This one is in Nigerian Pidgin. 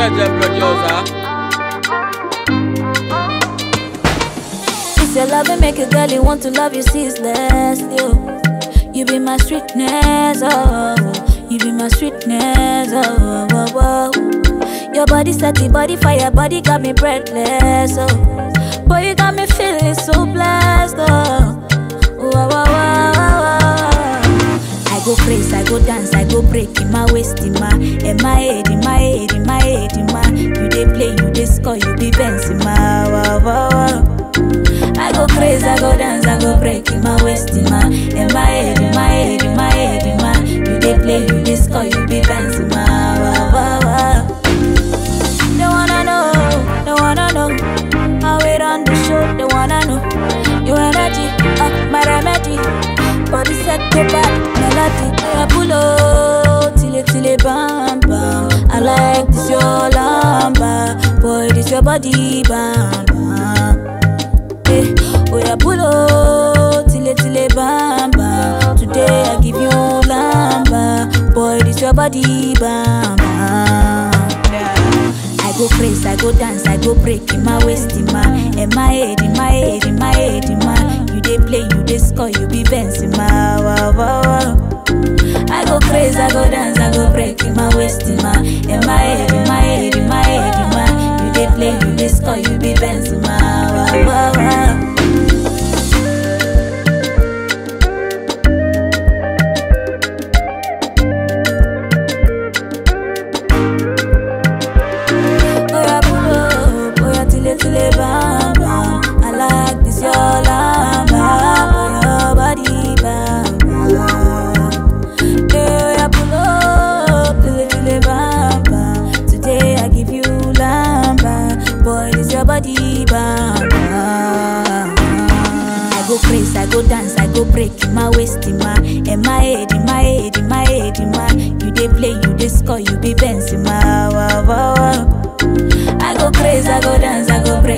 JJ producer. It's your love and make a girl you want to love you ceaselessly. Oh. You be my sweetness, oh. You be my sweetness, oh. oh, oh, oh. Your body set the body fire, body got me breathless, oh. Boy, you got me feeling so blessed, oh. Oh, oh, oh, oh, oh, oh. I go crazy, I go dance, I go break in my waist, in my, in my head, in my head, in my head, in my. You dey play, you dey score, you be Benz in my. Wow, wow, wow. I go crazy, I go dance, I go break in my waist, in my, in my head, in my head, in my head, in my. You dey play, you dey score, you be Benz in my. Wow, wow, wow. They wanna know, they wanna know how it on the show. They wanna know your energy, uh, my remedy. Body set to bad melody. I pull up till it till it bam bam. I like this your lamba, boy. This your body bam bam. Eh, oh yeah, pull up till it till it bam bam. Today I give you lamba, boy. This your body bam bam. I go crazy, I go dance, I go break in my waist, in my, in my head, in my head, in my head, in my. You dey play, you dey score, you be Benz in my. Wow, wow, wow. I go crazy, I go dance, I go break in my waist, in my, in my head, in my head, in my head, in my. You dey play, you dey score, you be Benz in my. Wow, wow, wow. Oya pull up, oya tile tile bam bam. I like this your lamba, for your body bam bam. Hey, oya pull up, tile tile bam bam. Today I give you lamba, boy this your body bam bam. I go crazy, I go dance, I go break in my waist, in my, in my head, in my head, in my head, in my. You dey play, you dey score, you be Benz in my. Wow, wow, wow. I go crazy, I go dance, I go break